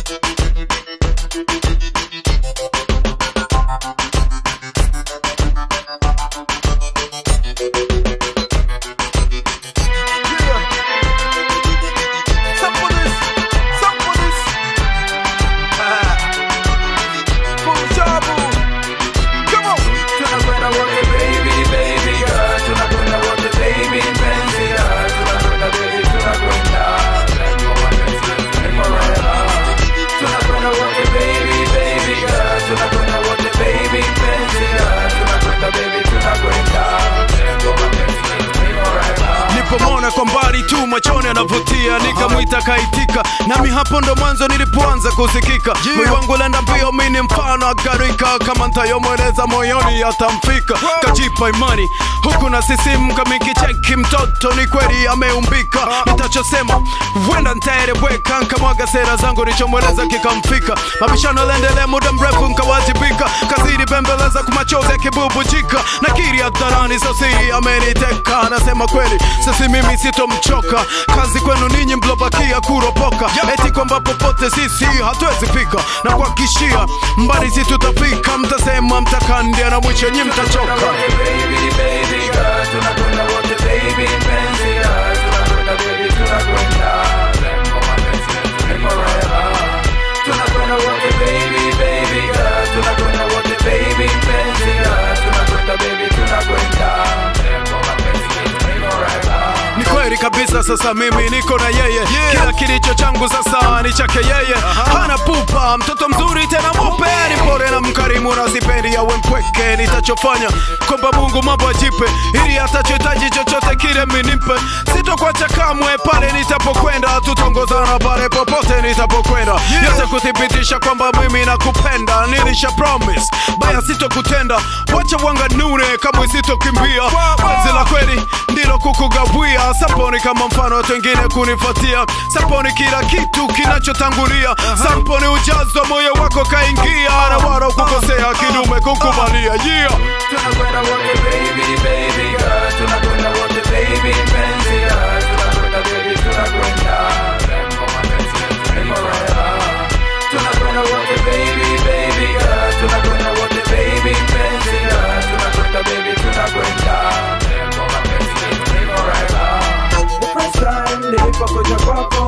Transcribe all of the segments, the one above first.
Tunakwenda wote baby, baby girl. Tunakwenda wote baby, mpenzi girl. Tunakwenda baby, tunakwenda. Lengo mapenzi ni forever. Tunakwenda wote baby, baby girl. Tunakwenda wote baby, mpenzi girl. Tunakwenda baby, tunakwenda. Lengo mapenzi ni forever. nipomona kwa mbali tu machoni anavutia nikamwita kaitika nami hapo ndo mwanzo nilipoanza kusikika moyo wangu lenda mbio mini mfano agarika kama ntayomweleza moyoni atamfika kajipa imani huku na sisimka mikicheki mtoto ni kweli ameumbika nitachosema huenda ntaeleweka nkamwaga sera zangu nichomweleza kikamfika mabishano lendelea muda mrefu nkawajibika kazidi bembeleza kumachozi yakibubujika nakiri hadharani sosiri ameniteka anasema kweli sisi mimi sitomchoka kazi kwenu ninyi mlobakia kuropoka eti kwamba popote sisi hatuwezi fika na kuhakishia mbali si tutafika mtasema mtakandia na mwisho nyi mtachoka Baby, baby girl. Tunakwenda wote baby, mpenzi girl. Tunakwenda baby, tunakwenda. Lengo mapenzi ni forever. Tunakwenda wote baby, baby girl. Tunakwenda wote baby, mpenzi girl. Tunakwenda baby, tunakwenda. Lengo mapenzi ni forever. ni kweli kabisa sasa mimi niko na yeye kila kilicho changu sasa ni chake yeye hana pupa mtoto mzuri tena mupe ni pore na mkarimu na sipendi yawe mpweke nitachofanya kwamba mungu mambo ajipe ili atachohitaji chochote kile minipe sitokwacha kamwe pale nitapokwenda tutongozana pale popote nitapokwenda yote kuthibitisha kwamba mimi nakupenda nilisha promise baya sitokutenda wacha wanganune kamwe sitokimbia wazi la kweli ndilo kukugawia saponi kama mfano watu wengine kunifuatia saponi kila kitu kinachotangulia saponi ujazo moyo wako kaingia na wala kukosea kidume kukubalia yeah. Tunakwenda wote baby, baby girl. Tunakwenda wote baby, mpenzi girl. Tunakwenda baby, tunakwenda. Lengo mapenzi ni forever. Tunakwenda wote baby, baby girl. Tunakwenda wote baby, mpenzi girl. Tunakwenda baby, tunakwenda. Lengo mapenzi ni forever. The first time nilipokuja kwako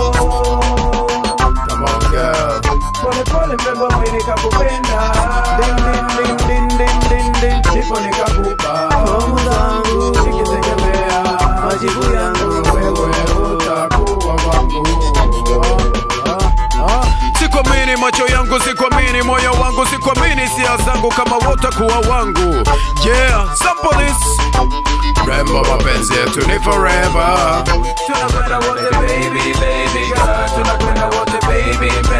Come on, girl. pole pole mbeba mwili nikakupenda Ding, ding, ding, ding, ding, ding, ding. ndipo nikakupa fomu zangu nikitegemea majibu yangu Wewe utakuwa wangu. sikuamini macho yangu sikuamini moyo wangu sikuamini sia zangu kama wotakuwa wangu yeah sample this Remember mapenzi yetu ni forever. tunakwenda wote baby baby girl tunakwenda wote baby